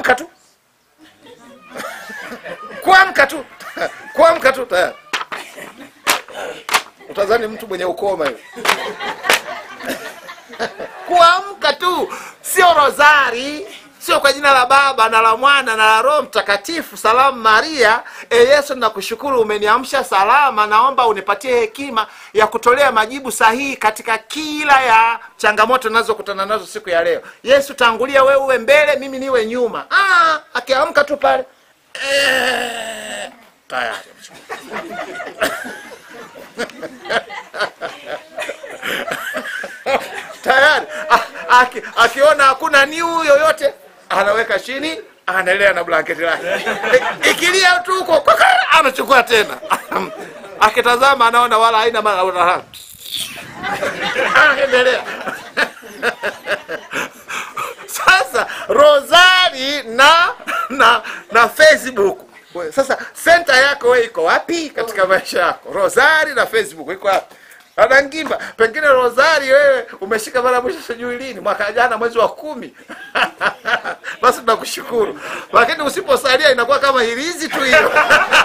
kuamka tu kuamka tu kuamka tu tayari utazani mtu mwenye ukoma hiyo kuamka tu sio rozari sio kwa jina la baba na la mwana na la roho mtakatifu salamu maria e yesu nakushukuru umeniamsha salama naomba unipatie hekima ya kutolea majibu sahihi katika kila ya changamoto nazokutana nazo siku ya leo yesu tangulia wewe uwe mbele mimi niwe nyuma ah, akiamka tu pale eh, tayari tayari A- aki- akiona hakuna niu yoyote anaweka chini anaendelea na blanketi lake I- ikilia tu huko kwaka, anachukua tena akitazama anaona wala haina maana anaendelea sasa rosari na na na facebook We, sasa senta yako we iko wapi katika maisha yako rosari na facebook iko wapi anangimba pengine rosari wewe umeshika mara mwisho sijui lini mwaka jana mwezi wa kumi basi tunakushukuru lakini usiposalia inakuwa kama hirizi tu hiyo